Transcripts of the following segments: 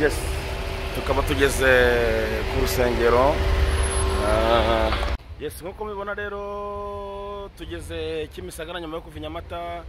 Yes. Tukaba tugeze ku rusengero Ah, yes nk'uko mubibona rero tugeze Kimisagara nyuma yo kuva i Nyamata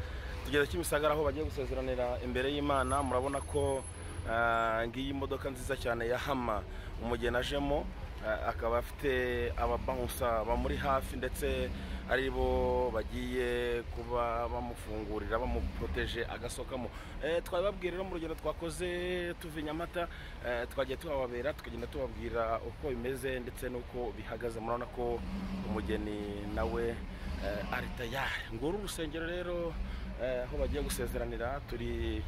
tugeze Kimisagara aho bagiye gusezeranira imbere y'Imana murabona ko ah, ngiyi modoka nziza cyane ya Hama umugeni ajemo ah, akaba afite ababahunsa bamuri hafi ndetse ari bo bagiye kuba bamufungurira bamuproteje agasohokamo Eh, twabibabwira rero mu rugendo twakoze tuva i Nyamata eh, twagiye tuhababera tukagenda tubabwira uko bimeze ndetse n'uko bihagaze murabona ko umugeni nawe eh, ari tayari nguru urusengero rero eh, aho bagiye gusezeranira turi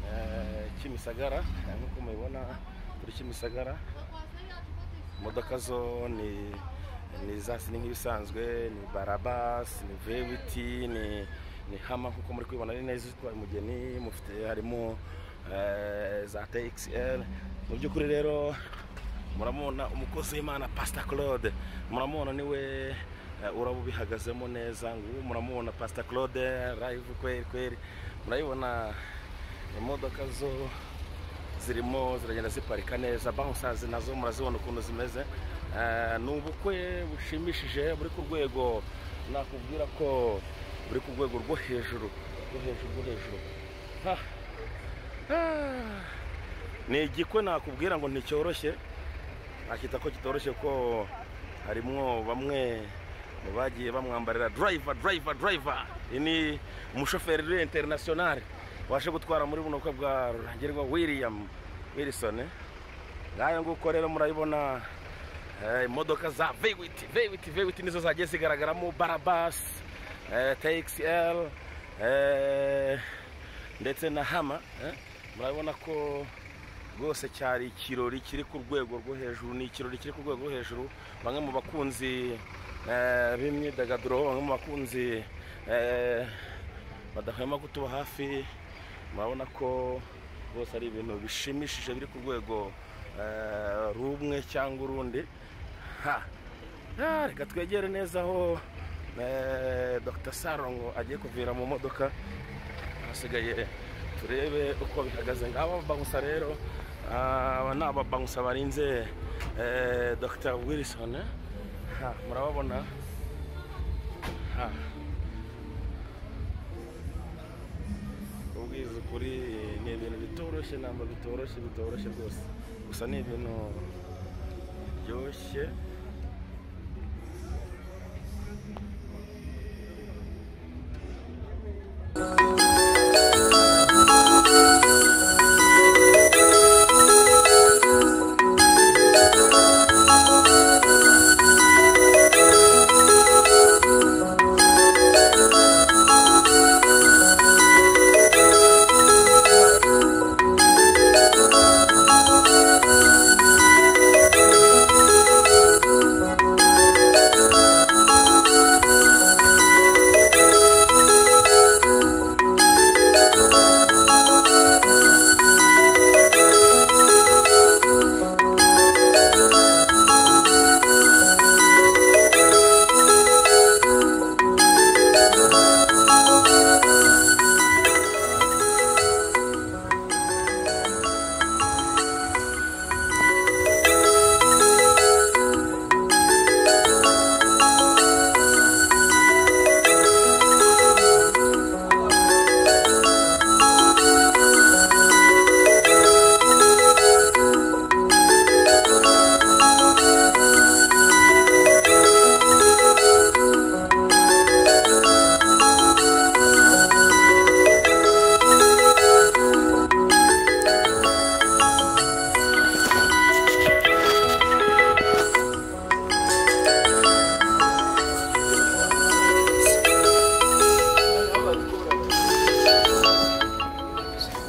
eh, Kimisagara eh, nk'uko mubibona turi Kimisagara imodoka zo ni ni za ni nk'ibisanzwe ni barabasi ni vewiti ni ni hama nk'uko muri kubibona ni nazo zitwaye umugeni mufite harimo eh, za txl mu by'ukuri rero muramubona umukozi w'imana pasita claude muramubona niwe eh, uraba ubihagazemo neza ngubu muramubona pasita claude live kweri kweri murayibona imodoka zo zirimo ziragenda ziparika neza bawunsazi nazo murazibona ukuntu zimeze Eh, ni ubukwe bushimishije buri ku rwego nakubwira ko buri ku rwego rwo hejuru rwo hejuru rwo hejuru Ha. Ah. ni igikwe nakubwira ngo nticyoroshye nakita ko kitoroshye ko harimo bamwe mu bagiye bamwambarira driver driver driver iyi ni umushoferi uri interinasiyonari waje gutwara muri buno bukwe bwa rurangirwa william wilson ngayo nguko rero murayibona eh, imodoka za vewiti vewiti vewiti nizo zagiye zigaragaramo barabasi txl ndetse na hama eh. murabona ko rwose cyari ikirori kiri ku rwego rwo hejuru ni ikirori kiri ku rwego rwo hejuru bamwe mu bakunzi eh, b'imyidagaduro bamwe mu bakunzi eh, badahwema kutuba hafi murabona ko rwose ari ibintu bishimishije biri ku rwego eh, rumwe cyangwa urundi ha Ah, reka twegere neza aho eh, dr sarongo agiye kuvira mu modoka hasigaye turebe uko bihagaze ngaba bagusa rero ah, aba ni ababagusa barinze eh, dr wilson Ha, murababona Ha. ubwiza ukuri ni ibintu bitoroshye ntabwo bitoroshye bitoroshye rwose gusa ni ibintu biryoshye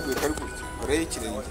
bikari gutya koreho ikirenge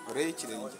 koreho ikirenge